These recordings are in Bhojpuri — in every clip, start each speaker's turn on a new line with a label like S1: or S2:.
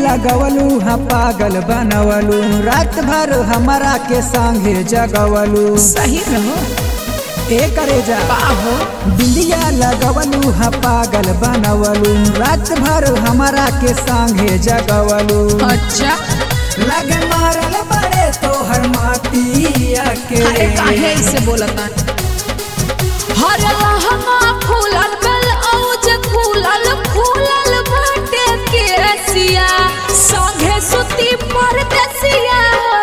S1: लगवलू हा पागल बनवलू रात भर हमारा के संगे जगवलू
S2: सही रहो
S1: ए करे जा
S2: बाहो
S1: बिंदिया लगवलू हा पागल बनवलू रात भर हमारा के संगे जगवलू
S2: अच्छा
S1: लगे मारल बड़े तोहर माटिया के
S2: अरे काहे ऐसे बोलता हर लहंगा फूलल बेल औज फूलल फूलल बाटे केसिया संगे सुती परदेसिया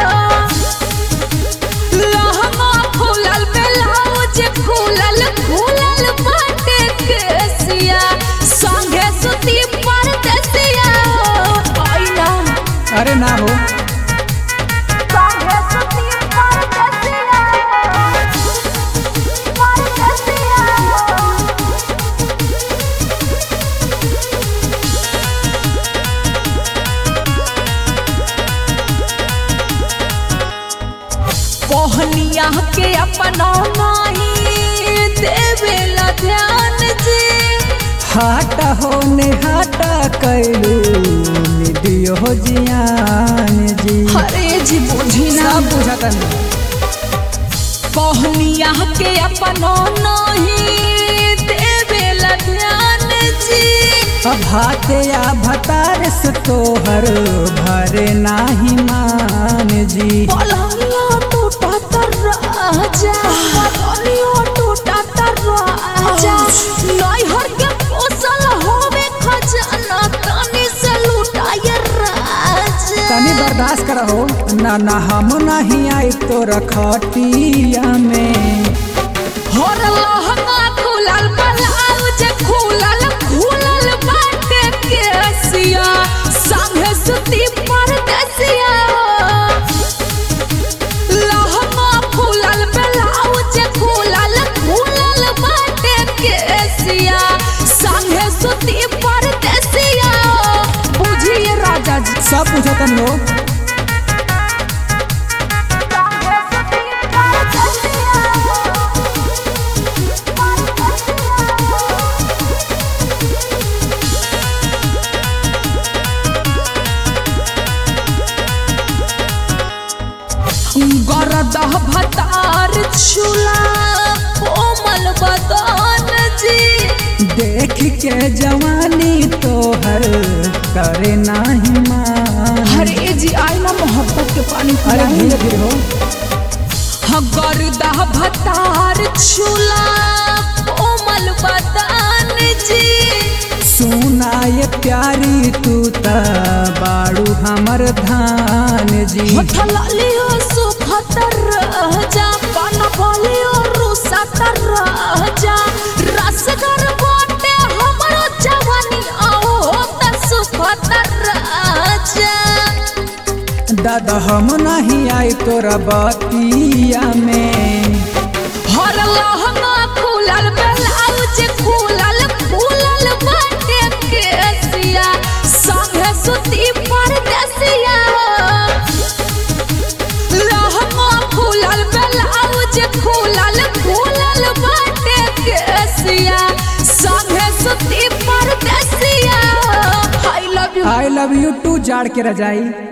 S2: लहंगा फूलल बेल औज फूलल फूलल बाटे केसिया संगे सुती परदेसिया आईना
S1: अरे ना हो
S2: संगे सुती परदेसिया परदेसिया कोहनिया के अपना माही देवेला ध्यान जी
S1: हाट होने हाट कैलू निदियो जियान जी
S2: अरे जी बुझी ना
S1: सब बुझतन
S2: कोहनिया के अपना नहीं देवेला ध्यान जी
S1: अब हाथे या भतार से तोहर भरे नाही मान जी
S2: पलंगिया टूटा तर राजा पलंगिया टूटा तर राजा नैहर के पोसल होवे खजाना तनी से लुटाए राजा
S1: तनी बर्दाश्त करहो ना ना हम नहीं आई तोर खटिया में
S2: हर लहंगा खुलल ब्लाउज खुलल खुलल बाटे केसिया संगे सुती परदेसिया लहंगा खुलल ब्लाउज खुलल खुलल बाटे केसिया संगे सुती परदेसिया बुझिए राजा जी
S1: सब बुझतन हो
S2: गरदह भतार छुला कोमल बदन जी
S1: देख के जवानी तोहर करे नाही मान
S2: हरे जी आई ना मोहब्बत के पानी
S1: अरे
S2: पिलाई।
S1: धीरे धीरे हो
S2: गरदह भतार छुला कोमल बदन जी
S1: सुना ये प्यारी तू त बाड़ू हमर धान जी
S2: लियो सुखत राजा पान बोलियो रुसत राजा रसगर बाटे हमरो जवानी आओ त सुखत राजा
S1: दादा हम नहीं आई तोरा बतिया में
S2: हर लहंगा खुलल ब्लाउज खुलल खुलल बाटे केसिया संगे सुती परदेसिया लहंगा खुलल ब्लाउज खुलल खुलल बाटे केसिया संगे सुती परदेसिया I love you
S1: I love you too जाड़ के रजाई